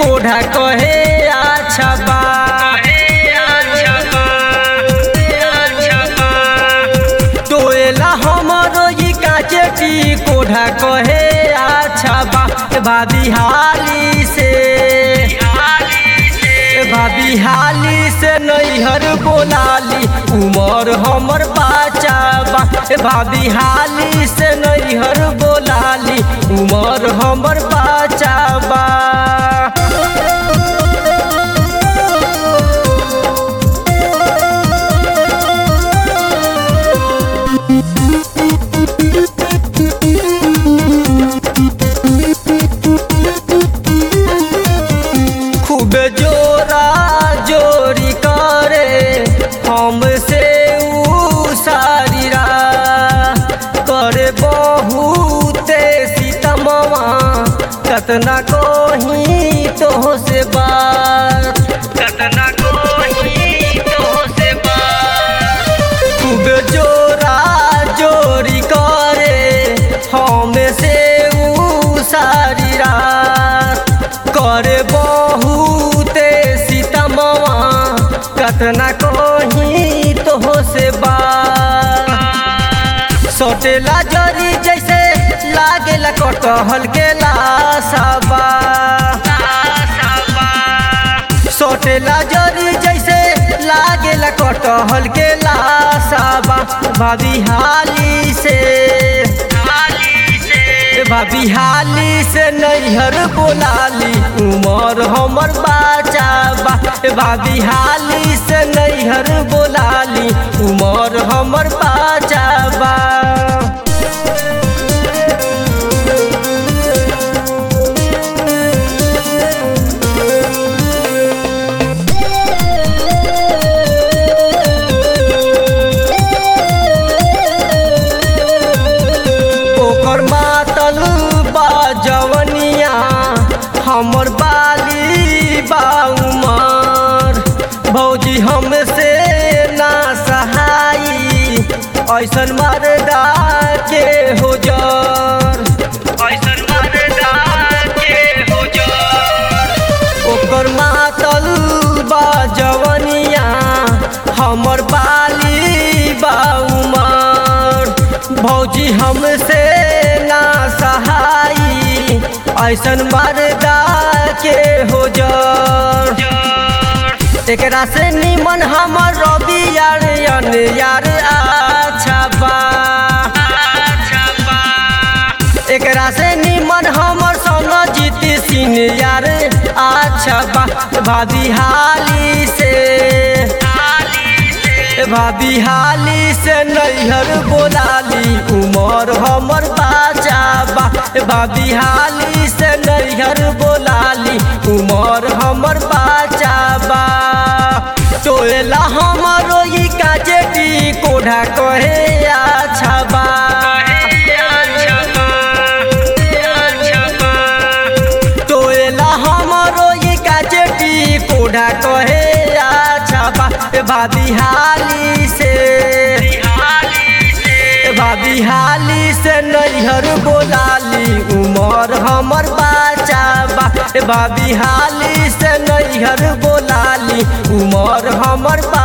कोढ़ा कहे अच्छा बा टोएला हमरो ई काचे टी कोढ़ा कहे अच्छा बा ए भाभी हाली से ए भाभी हाली से नैहर बोलाली उमर हमर बाचा बा ए भाभी हाली से नैहर बोलाली उमर हमर बाचा बा खूब जोरा जोरी करे हमसे ऊ सारीरा करे बहुते सीतमवा कतना कहीं तो से बात कतना कहीं तो से बात खूब जोरा जोरी करे हमसे ऊ सारी रात करे बहुते सीतमवा कतना कहीं तो से बात सोटेला जरी जैसे लागेला कटहल के लासाबा सोटेला जरी जैसे लागेला कटहल के लासाबा भाभी हाली से भाभी हाली से नैहर बोलाली उमर हमर बाचा बा भाभी हाली से नैहर बोलाली उमर हमर बाचा बा ओकर मातल बा जवनिया हमर बाली बा उमर भौजी हमसे ना सहाई ऐसन मरदा के हो जर ऐसन मरदा के हो जर ओकर मातल बा जवनिया हमर बाली बा उमर भौजी हमसे ना सहाई ऐसन मरदा के हो जर एकरा से निमन हमर रवि यार अन यार अच्छा बा एकरा से निमन हमर संग जीत सिंह यार अच्छा बा भाभी हाली से भाभी हाली से नैहर बोलाली उमर हमर बाचा बा भाभी हाली से नैहर बोलाली उमर हमर बाचा बा टोला हमरो ई काजेटी कोढ़ा कहे अच्छा बा टोला हमरो ई काजेटी कोढ़ा कहे अच्छा बा भाभी हाली से भाभी हाली से नैहर बोलाली उमर हमर बाचा बा भाभी हाली से नैहर बोलाली उमर हमर बा